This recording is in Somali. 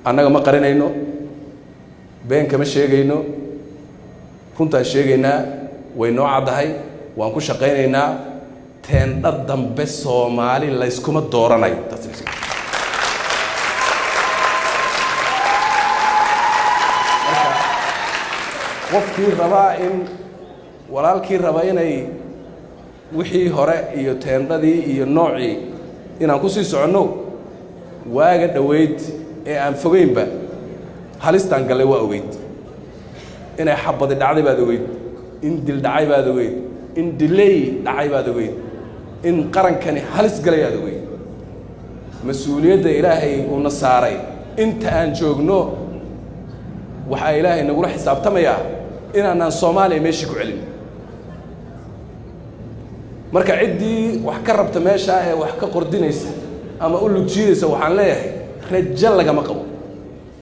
annaga ma qarinayno been kama sheegayno runtaan sheegaynaa way noo caddahay waan ku shaqaynaynaa teendha dambe soomaali layskuma dooranayo qofkii rabaa in walaalkii raba inay wixii hore iyo teendhadii iyo noocii inaan ku sii soconno waaga dhoweyd ee aan fogeynba halistaan gallay waa ogeyd inay xabadi dhacday baad ogeyd in dil dhacay baad ogeyd in diley dhacay baad ogeyd in qarankani halis galay aad ogeyd mas-uuliyadda ilaahay uuna saaray inta aan joogno waxaa ilaahay nagula xisaabtamayaa inaanaan soomaaliya meeshii ku celin marka ciddii wax ka rabta meeshaa ee wax ka qordinaysa ama u lugjiidaysa waxaan leeyahay rajo lagama qabo